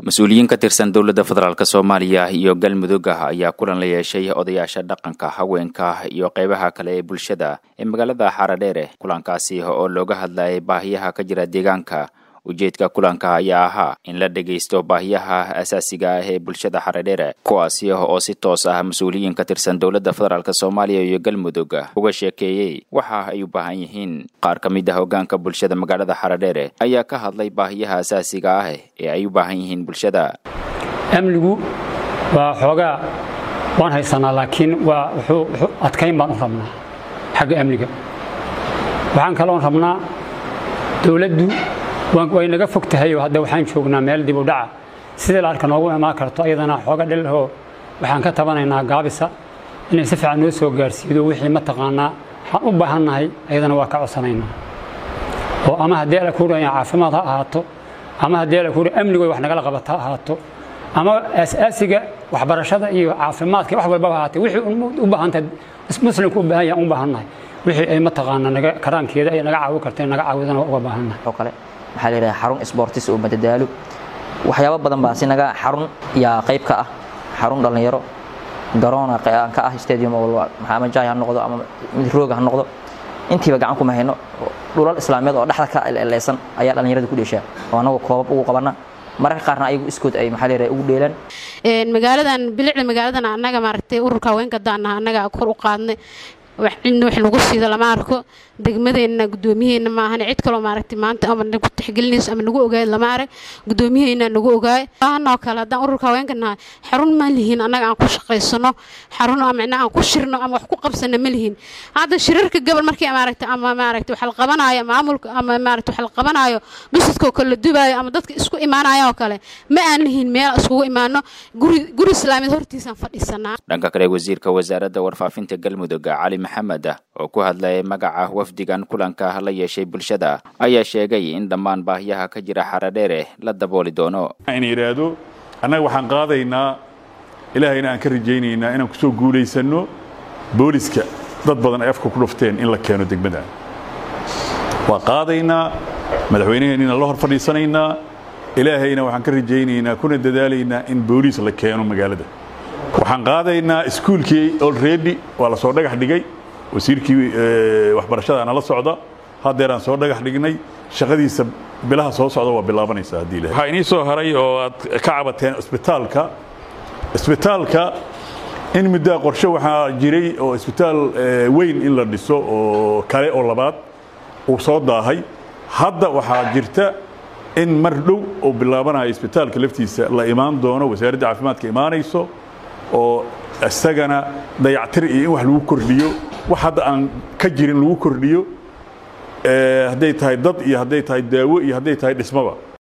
mas-uuliyiin ka tirsan dowladda federaalk soomaaliya iyo galmudug ah ayaa kulan la yeeshay odayaasha dhaqanka haweenka iyo qeybaha kale ee bulshada ee magaalada xaradheere kulankaasi oo looga hadlayay baahiyaha ka jira deegaanka ujeedka kulanka ayaa ahaa in la dhegaysto baahiyaha asaasiga ah ee bulshada xaradheere kuwaasi oo si toos ah mas-uuliyiin ka tirsan dowladda federaalk soomaaliya iyo galmudug uga sheekeeyey waxa ay u baahan yihiin qaar ka mid ah hogaanka bulshada magaalada xaradheere ayaa ka hadlay baahiyaha asaasiga ah ee ay u baahan yihiin bulshada amnigu waa xoogaa waan haysanaa laakiin waa wuxuu adkayn baan u rabnaa xagga amniga waxaan kaloon rabnaa dowladdu way naga fog tahay oo hadda waxaan joognaa meel dib u dhaca sidii laalka noogu imaan karto ayadana xooga dhilahoo waxaan ka tabanaynaa gaabisa inay si fiican noo soo gaarsiido wixii mataqaanaa waxaan u baahannahay ayadana waa ka codsanaynaa oo ama haddii ala kuuraya caafimaad ha ahaato ama haddii ala kuuraya amnigoy wax nagala qabata ha ahaato ama asaasiga waxbarashada iyo caafimaadka wax walbaba ahaatee wixii u baahantahay muslimku u baahan yahay u baahannahay wixii ay mataqaanaa naga karaankeeda ay naga caawi karteen naga caawidana waa uga baahannahay oo kale waxaa la yidhaha xarun sportis oo madadaalo waxyaabo badan baa si naga xarun yaa qayb ka ah xarun dhallinyaro garoona aan ka ah stadium walba ama jaay ha noqdo ama mid rooga ha noqdo intiiba gacan kuma hayno dhulal islaamiyeed oo dhexda ka eleysan ayaa dhallinyarada ku dheeshaa oo anagoo koobab ugu qabana mararka qaarna ayagu iskood ay maxaa leeyahay ugu dheelaan magaaladan bilicda magaaladan annaga maaragtay ururka haweenka daanaha annaga kor u qaadnay cidna wax lagu siida lama arko degmadeenna gudoomiyaheenna maahan cid kaloo maaragtay maanta ama nagu tixgelinayso ama nagu ogaay lama arag gudoomiyaheenna nagu ogaay baahanoo kale haddaan ururka haweenka nahay xarun ma lihiin annaga aan ku shaqaysano xarun micnaa aan ku shirno ama wax ku qabsano ma lihiin hadda shirarka gobol markii maaragtay ama maaragtay wax la qabanaayo maamulka ama maaragtay wax la qabanaayo bisidkoo kale la dubaayo ama dadka isku imaanaya oo kale ma aan lihiin meel iskugu imaano guri guri islaamiyeed hortiisaan fadhiisanaa dhanka kale wasiirka wasaaradda warfaafinta galmudug cali maxamed oo ku hadlayay magaca wafdigan kulanka la yeeshay bulshada ayaa sheegay in dhammaan baahiyaha ka jira xaradheere la dabooli doono in yidhaahdo annaga waxaan qaadaynaa ilaahayna aan ka rajaynaynaa inaan ku soo guulaysanno booliska dad badan ay afka ku dhufteen in la keeno degmada waa qaadaynaa madaxweynaheenina la hor fadhiisanaynaa ilaahayna waxaan ka rajaynaynaa kuna dadaalaynaa in booliis la keeno magaalada waxaan qaadaynaa iskuulkii olredy waa la soo dhagax dhigay wasiirkii waxbarashada nala socda haddeeraan soo dhagax dhignay shaqadiisa bilaha soo socda waa bilaabanaysaa haddii ilahay waxaa inii soo haray oo aad ka cabateen isbitaalka isbitaalka in muddaa qorshe waxaa jiray oo isbitaal weyn in la dhiso oo kale oo labaad uu soo daahay hadda waxaa jirta in mar dhow oo bilaabanayo isbitaalka laftiisa la imaan doono wasaaradda caafimaadka imaanayso oo isagana dayactir iyo in wax lagu kordhiyo wax hadda aan ka jirin lagu kordhiyo hadday tahay dad iyo hadday tahay daawo iyo hadday tahay dhismaba